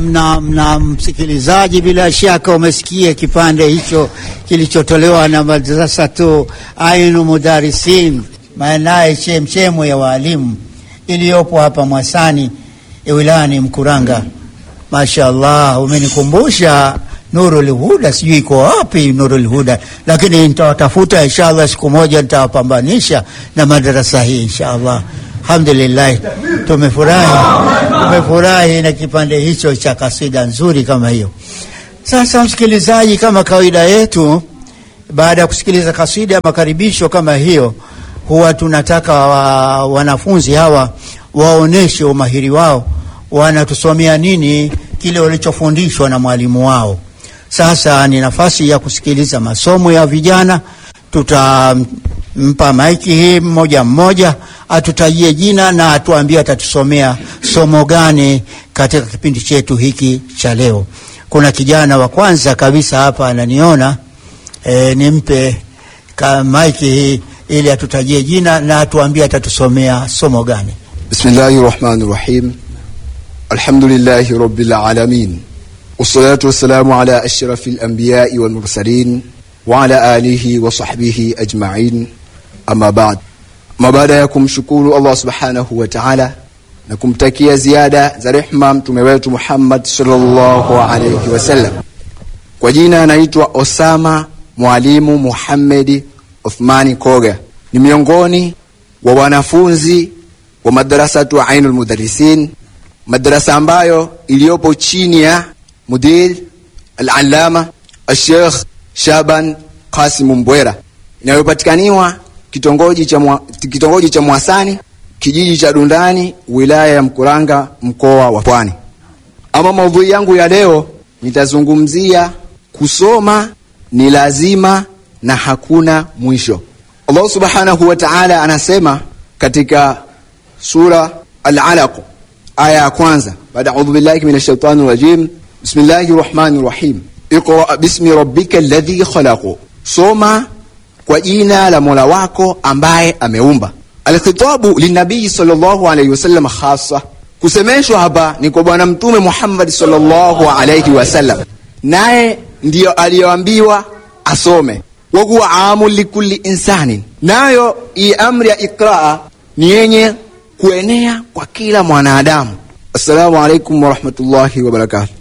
na, na msikilizaji, bila shaka umesikia kipande hicho kilichotolewa na madrasatu Ainu Mudarisin, maanaye chemchemo ya waalimu iliyopo hapa Mwasani wilayani Mkuranga. Mashaallah, umenikumbusha Nurul Huda, sijui iko wapi Nurul Huda, lakini nitawatafuta inshallah, siku moja nitawapambanisha na madarasa hii inshallah. Alhamdulillah, tumefurahi tumefurahi na kipande hicho cha kasida nzuri kama hiyo. Sasa msikilizaji, kama kawaida yetu, baada ya kusikiliza kasida ya makaribisho kama hiyo, huwa tunataka wa, wanafunzi hawa waoneshe umahiri wao, wanatusomea nini kile walichofundishwa na mwalimu wao. Sasa ni nafasi ya kusikiliza masomo ya vijana. Tutampa maiki hii mmoja mmoja, atutajie jina na atuambie atatusomea somo gani katika kipindi chetu hiki cha leo. Kuna kijana wa kwanza kabisa hapa ananiona, e, nimpe maiki hii ili atutajie jina na atuambie atatusomea somo gani. Bismillahi rahmani rahim. Alhamdulillahi rabbil alamin wassalatu wassalamu ala ashrafi alambiyai walmursalin wa ala alihi wa sahbihi ajmain, amma ba'd. Ma baada ya kumshukuru Allah subhanahu wa ta'ala na kumtakia ziada za rehma mtume wetu Muhammad sallallahu alayhi wasallam, kwa jina anaitwa Osama Mwalimu Muhammadi Uthmani Koga, ni miongoni wa wanafunzi wa madrasatu Ainul Mudarrisin, madrasa ambayo iliyopo chini ya mudir al-allama al-Sheikh Shaban Qasim Mbwera, inayopatikaniwa kitongoji cha mwa, kitongoji cha Mwasani kijiji cha Dundani wilaya ya Mkuranga mkoa wa Pwani. Ama maudhui yangu ya leo nitazungumzia kusoma ni lazima na hakuna mwisho. Allah subhanahu wa ta'ala anasema katika sura Al-Alaq aya ya kwanza, baada a'udhu billahi minash shaitani rajim, bismillahir rahmanir rahim, iqra bismi rabbika alladhi khalaq, soma kwa jina la Mola wako ambaye ameumba. Alkhitabu linabii sallallahu alayhi wasallam khassa, kusemeshwa hapa ni kwa bwana mtume Muhammad sallallahu alayhi wasallam, naye ndiyo aliyoambiwa asome. Wa huwa amu likulli insanin, nayo hii amri ya ikraa ni yenye kuenea kwa kila mwanadamu. Assalamu alaikum warahmatullahi wabarakatuh.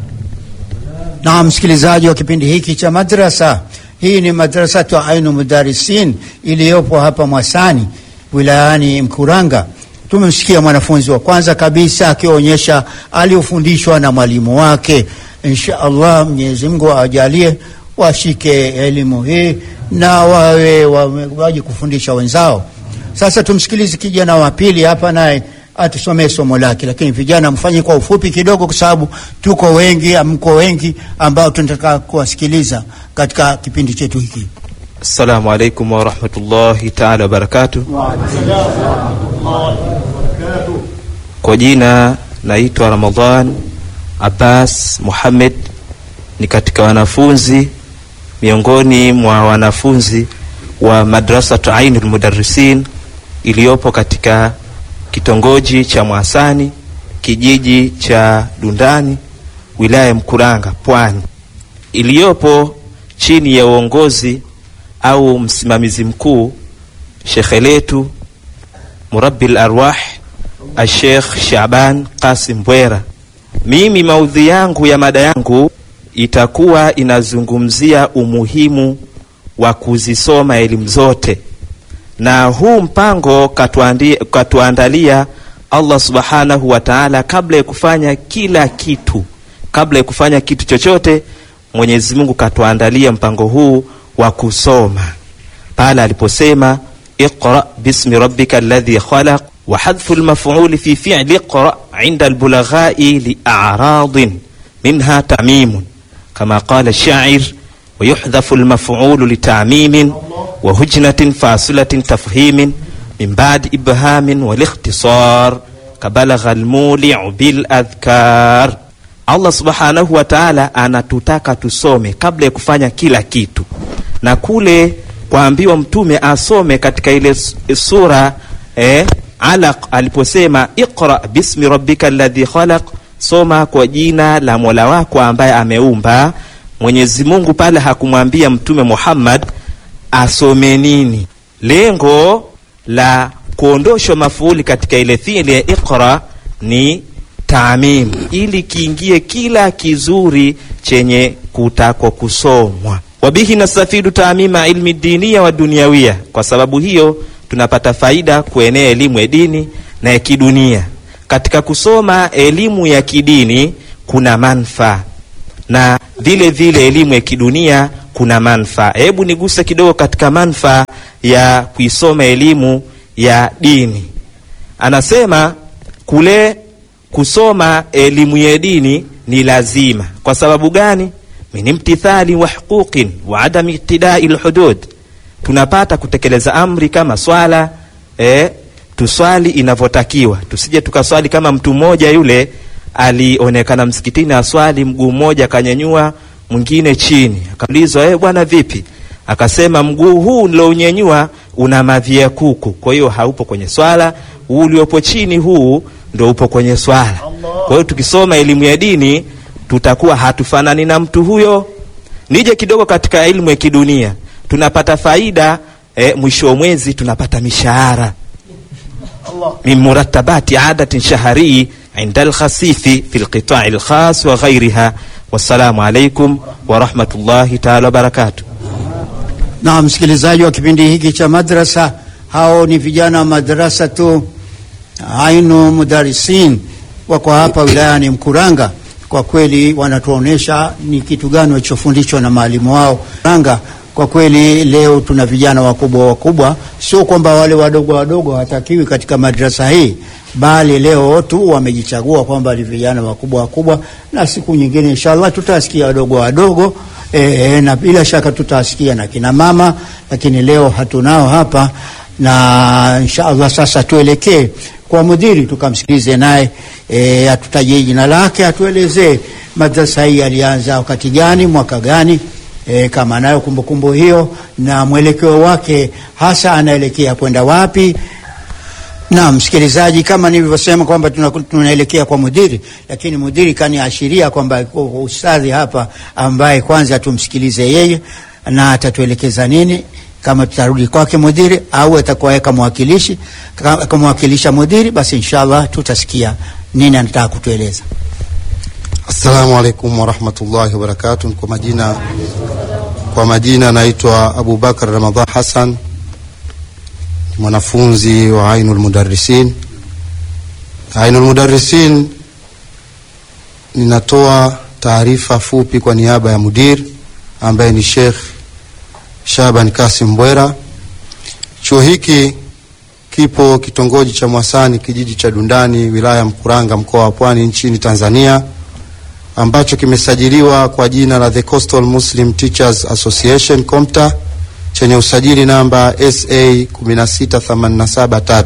Na msikilizaji wa kipindi hiki cha madrasa, hii ni madrasatu Ainu Mudarisin iliyopo hapa Mwasani wilayani Mkuranga. Tumemsikia mwanafunzi wa kwanza kabisa akionyesha aliofundishwa na mwalimu wake. Insha Allah, Mwenyezi Mungu awajalie washike elimu hii na wawe waje kufundisha wenzao. Sasa tumsikilize kijana wa pili hapa, naye atusomee somo lake, lakini vijana mfanye kwa ufupi kidogo, kwa sababu tuko wengi, mko wengi ambao tunataka kuwasikiliza katika kipindi chetu hiki. Assalamu alaikum warahmatullahi taala wabarakatuh. Kwa jina naitwa Ramadhan Abbas Muhammad, ni katika wanafunzi miongoni mwa wanafunzi wa madrasatu Ainul Mudarrisin iliyopo katika kitongoji cha Mwasani kijiji cha Dundani wilaya ya Mkuranga Pwani, iliyopo chini ya uongozi au msimamizi mkuu shekhe letu Murabbil Arwah Ashekh Shaban Qasim Mbwera. Mimi maudhi yangu ya mada yangu itakuwa inazungumzia umuhimu wa kuzisoma elimu zote, na huu mpango katuandi, katuandalia Allah subhanahu wa taala kabla ya kufanya kila kitu, kabla ya kufanya kitu chochote, Mwenyezi Mungu katuandalia mpango huu wa kusoma pale aliposema iqra bismi rabbika alladhi khalaq wa hadhfu lmafuli fi fi'li iqra inda albulaghai li'aradin minha ta'mimun kama qala shair wa yuhdhafu lmafulu litamimin wa hujnatin fasilatin tafhimin min ba'di ibhamin walikhtisar kabalagha almuli'u bil adhkar. Allah subhanahu wa ta'ala anatutaka tusome kabla ya kufanya kila kitu, na kule kwaambiwa mtume asome katika ile sura eh, Alaq aliposema iqra bismi rabbika alladhi khalaq soma kwa jina la mola wako ambaye ameumba mwenyezi mungu pale hakumwambia mtume muhammad asome nini lengo la kuondoshwa mafuuli katika ile fiili ya iqra ni taamim ili kiingie kila kizuri chenye kutakwa kusomwa wabihi nastafidu taamima ilmi diniya wa duniawia kwa sababu hiyo tunapata faida kuenea elimu ya dini na ya kidunia katika kusoma elimu ya kidini kuna manfaa na vile vile elimu ya kidunia kuna manfaa hebu niguse kidogo katika manfaa ya kuisoma elimu ya dini anasema kule kusoma elimu ya dini ni lazima kwa sababu gani min imtithali wa huquqin wa adami iktidai lhudud tunapata kutekeleza amri kama swala eh, tuswali inavyotakiwa tusije tukaswali kama mtu mmoja yule alionekana msikitini aswali mguu mmoja akanyanyua mwingine chini akaulizwa eh, bwana vipi akasema mguu huu nilounyenyua una mavi ya kuku kwa hiyo haupo kwenye swala huu uliopo chini huu ndo upo kwenye swala kwa hiyo tukisoma elimu ya dini tutakuwa hatufanani na mtu huyo nije kidogo katika elimu ya kidunia tunapata faida eh, mwisho wa mwezi tunapata mishahara min muratabati adatin shaharii inda alkhasifi fi lqitai lkhas wa ghairiha wassalamu alaikum warahmatullahi taala wabarakatuh na msikilizaji wa kipindi hiki cha madrasa hao ni vijana wa madrasa tu ainu mudarisin wako hapa wilayani mkuranga kwa kweli wanatuonyesha ni kitu gani walichofundishwa na maalimu wao Mkuranga kwa kweli leo tuna vijana wakubwa wakubwa sio kwamba wale wadogo wadogo hawatakiwi katika madrasa hii bali leo tu wamejichagua kwamba ni vijana wakubwa wakubwa na siku nyingine inshallah tutasikia wadogo wadogo e, e, na bila shaka tutasikia na kina mama lakini leo hatunao hapa na inshallah sasa tuelekee kwa mudhiri tukamsikilize naye e, atutajie jina lake atuelezee madrasa hii alianza wakati gani mwaka gani e, kama anayo kumbukumbu hiyo na mwelekeo wake hasa anaelekea kwenda wapi na msikilizaji kama nilivyosema kwamba tuna- tunaelekea kwa mudhiri lakini mudhiri kaniashiria kwamba yuko ustadhi hapa ambaye kwanza tumsikilize yeye na atatuelekeza nini kama tutarudi kwake mudhiri au atakuwa kama mwakilishi Ka- kamwakilisha mudhiri basi inshallah tutasikia nini anataka kutueleza Assalamu alaikum warahmatullahi wabarakatuh. Kwa majina kwa majina naitwa Abubakar Ramadhan Hassan, ni mwanafunzi wa Ainul Mudarrisin. Ainul Mudarrisin, ninatoa taarifa fupi kwa niaba ya mudir ambaye ni Sheikh Shaban Kasim Mbwera. Chuo hiki kipo kitongoji cha Mwasani, kijiji cha Dundani, wilaya ya Mkuranga, mkoa wa Pwani, nchini Tanzania ambacho kimesajiliwa kwa jina la The Coastal Muslim Teachers Association COMTA chenye usajili namba SA 16873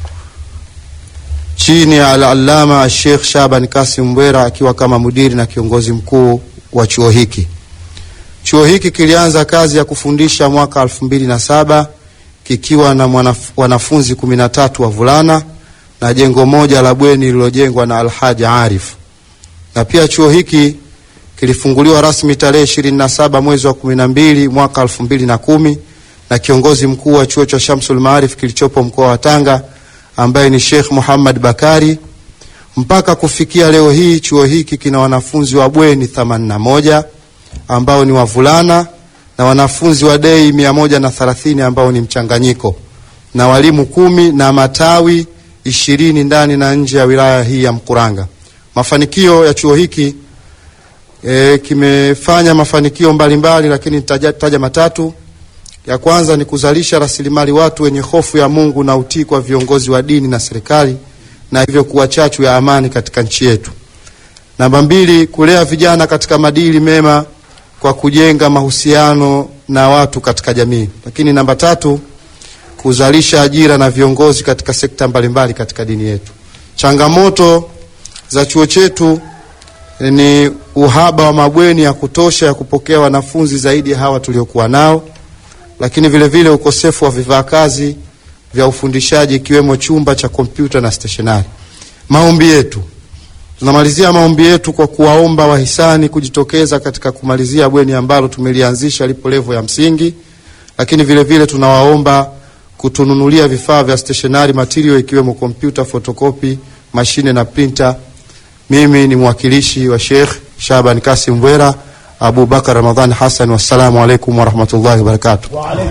chini ya Al-Allama Sheikh Shaban Kasim Mbwera akiwa kama mudiri na kiongozi mkuu wa chuo hiki. Chuo hiki kilianza kazi ya kufundisha mwaka 2007 kikiwa na mwanaf, wanafunzi 13 wavulana na jengo moja la bweni lililojengwa na Alhaji Arif na pia chuo hiki kilifunguliwa rasmi tarehe 27 mwezi wa 12 mwaka 2010 na kiongozi mkuu wa chuo cha Shamsul Maarif kilichopo mkoa wa Tanga ambaye ni Sheikh Muhammad Bakari. Mpaka kufikia leo hii chuo hiki kina wanafunzi wa bweni 81 ambao ni wavulana na wanafunzi wa dei 130 ambao ni mchanganyiko na walimu kumi na matawi ishirini ndani na nje ya wilaya hii ya Mkuranga. Mafanikio ya chuo hiki e, kimefanya mafanikio mbalimbali, lakini nitaja taja matatu. Ya kwanza ni kuzalisha rasilimali watu wenye hofu ya Mungu na utii kwa viongozi wa dini na serikali, na hivyo kuwa chachu ya amani katika nchi yetu. Namba mbili, kulea vijana katika maadili mema kwa kujenga mahusiano na watu katika jamii. Lakini namba tatu, kuzalisha ajira na viongozi katika sekta mbalimbali katika dini yetu. Changamoto za chuo chetu ni uhaba wa mabweni ya kutosha ya kupokea wanafunzi zaidi ya hawa tuliokuwa nao, lakini vile vile ukosefu wa vifaa kazi vya ufundishaji ikiwemo chumba cha kompyuta na stationari. Maombi yetu Tunamalizia maombi yetu kwa kuwaomba wahisani kujitokeza katika kumalizia bweni ambalo tumelianzisha lipo levo ya msingi, lakini vile vile tunawaomba kutununulia vifaa vya stationary material ikiwemo kompyuta, fotokopi, mashine na printer. Mimi ni mwakilishi wa Sheikh Shaban Kasim Mbwera, Abu Bakar Ramadhan Hassan. Wassalamu alaikum warahmatullahi wabarakatuh.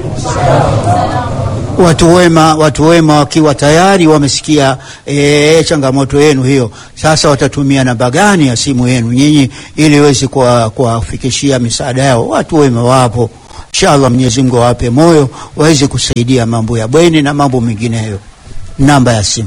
Watu wema, watu wema wakiwa tayari wamesikia e, changamoto yenu hiyo, sasa watatumia namba gani ya simu yenu nyinyi ili iweze kuwafikishia misaada yao? Watu wema wapo, inshallah Mwenyezi Mungu awape moyo waweze kusaidia mambo ya bweni na mambo mengineyo. Namba ya simu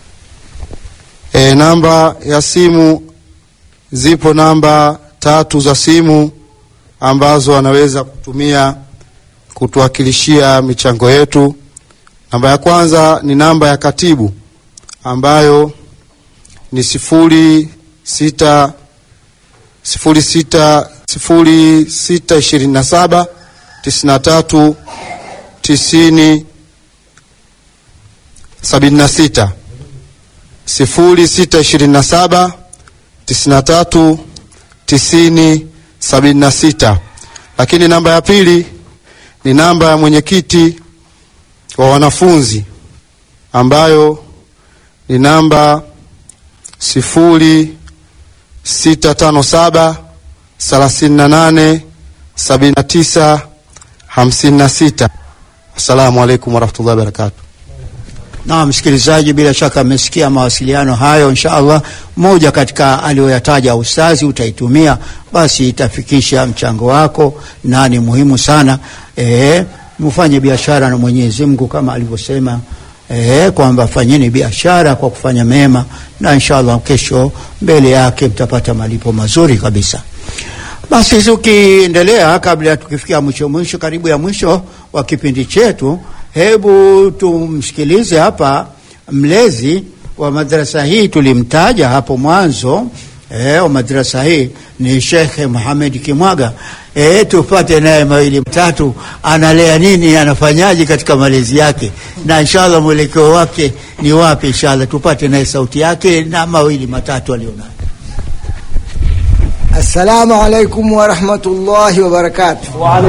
E, namba ya simu zipo namba tatu za simu ambazo anaweza kutumia kutuwakilishia michango yetu. Namba ya kwanza ni namba ya katibu ambayo ni sifuri sita sifuri sita sifuri sita ishirini na saba tisini na tatu tisini sabini na sita sifuri sita ishirini na saba tisini na tatu tisini sabini na sita. Lakini namba ya pili ni namba ya mwenyekiti wa wanafunzi ambayo ni namba sifuri sita tano saba thelathini na nane sabini na tisa hamsini na sita. Assalamu alaikum warahmatullahi wabarakatuh. na msikilizaji, bila shaka amesikia mawasiliano hayo. Insha Allah, moja katika aliyoyataja ustazi utaitumia, basi itafikisha mchango wako, na ni muhimu sana e, mfanye biashara na Mwenyezi Mungu kama alivyosema e, kwamba fanyeni biashara kwa kufanya mema, na insha Allah kesho mbele yake mtapata malipo mazuri kabisa. Basi tukiendelea, kabla ya tukifikia mwisho mwisho, karibu ya mwisho wa kipindi chetu, hebu tumsikilize hapa mlezi wa madrasa hii. Tulimtaja hapo mwanzo eh, wa madrasa hii ni Shekhe Muhamed Kimwaga. Eh, tupate naye mawili mtatu, analea nini, anafanyaje katika malezi yake, na inshallah mwelekeo wake ni wapi. Inshallah tupate naye sauti yake na mawili matatu alionayo. Assalamu alaikum warahmatullahi wabarakatuh.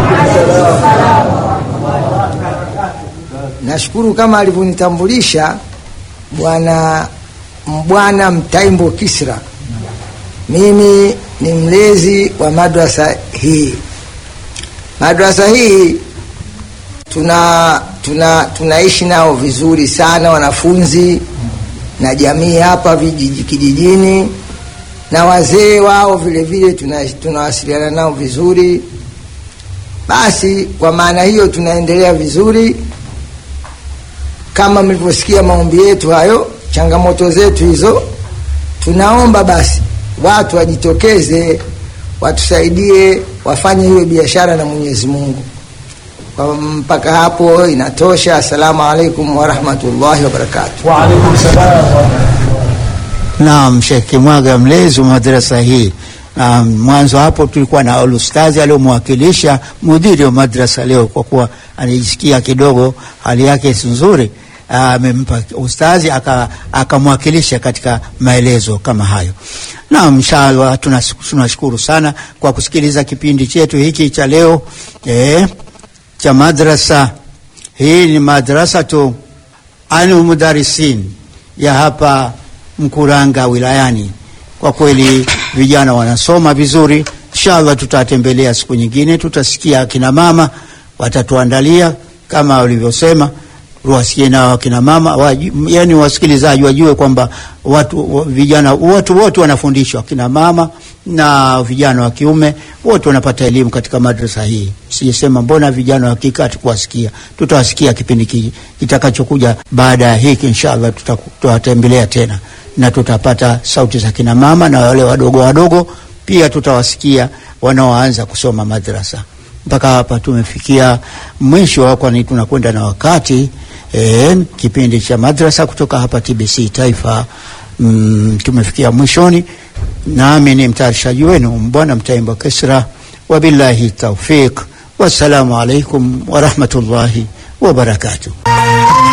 Nashukuru kama alivyonitambulisha bwana Mbwana Mtaimbo Kisra. Mimi ni mlezi wa madrasa hii. Madrasa hii tuna tuna tunaishi nao vizuri sana wanafunzi na jamii hapa vijiji kijijini na wazee wao vile vile tuna- tunawasiliana nao vizuri. Basi kwa maana hiyo tunaendelea vizuri, kama mlivyosikia maombi yetu hayo, changamoto zetu hizo. Tunaomba basi watu wajitokeze, watusaidie, wafanye hiyo biashara na Mwenyezi Mungu. Kwa mpaka hapo inatosha. Assalamu alaikum warahmatullahi wabarakatuh. Naam, Sheikh Kimwaga mlezi wa madrasa hii. Na mwanzo hapo tulikuwa na alustazi aliyomwakilisha mudiri wa madrasa leo, kwa kuwa anajisikia kidogo hali yake si nzuri, amempa ustazi aka- akamwakilisha katika maelezo kama hayo. Naam, inshallah tunas- tunashukuru sana kwa kusikiliza kipindi chetu hiki cha leo eh, cha madrasa hii. Ni madrasa tu anu mudarisin ya hapa Mkuranga wilayani. Kwa kweli vijana wanasoma vizuri. Inshallah tutatembelea siku nyingine, tutasikia akina mama watatuandalia kama walivyosema, wasikie na akina mama waju, yani wasikilizaji wajue kwamba watu wa- vijana watu wote wanafundishwa, akina mama na vijana wa kiume wote wanapata elimu katika madrasa hii. Sijasema mbona vijana wa kike hatukuwasikia, tutawasikia kipindi ki- kitakachokuja baada ya hiki. Inshallah tuta- tutawatembelea tena na tutapata sauti za kina mama na wale wadogo wadogo pia tutawasikia wanaoanza kusoma madrasa. Mpaka hapa tumefikia mwisho, kwani tunakwenda na wakati e, kipindi cha madrasa kutoka hapa TBC Taifa. Mm, tumefikia mwishoni, nami ni mtayarishaji wenu Bwana Mtaimba Kisra, wabillahi taufiq, wassalamu alaikum warahmatullahi wabarakatuh.